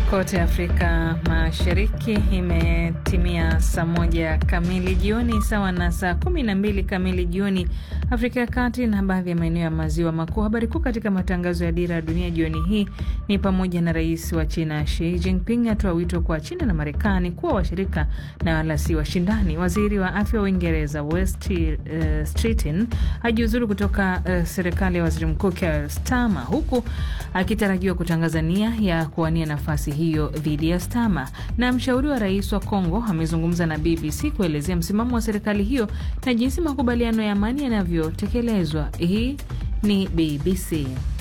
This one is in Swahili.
kote Afrika Mashariki imetimia saa moja kamili jioni sawa na saa kumi na mbili kamili jioni Afrika ya Kati na baadhi ya maeneo ya maziwa makuu. Habari kuu katika matangazo ya Dira ya Dunia jioni hii ni pamoja na rais wa China Xi Jinping atoa wito kwa China na Marekani kuwa washirika na wala si washindani. Waziri wa afya wa Uingereza West uh, Streeting hajiuzuru kutoka uh, serikali ya waziri mkuu Keir Starmer huku akitarajiwa kutangaza nia ya kuwania nafasi hiyo dhidi ya Starmer. Na mshauri wa rais wa Kongo amezungumza na BBC kuelezea msimamo wa serikali hiyo na jinsi makubaliano ya amani yanavyotekelezwa. Hii ni BBC.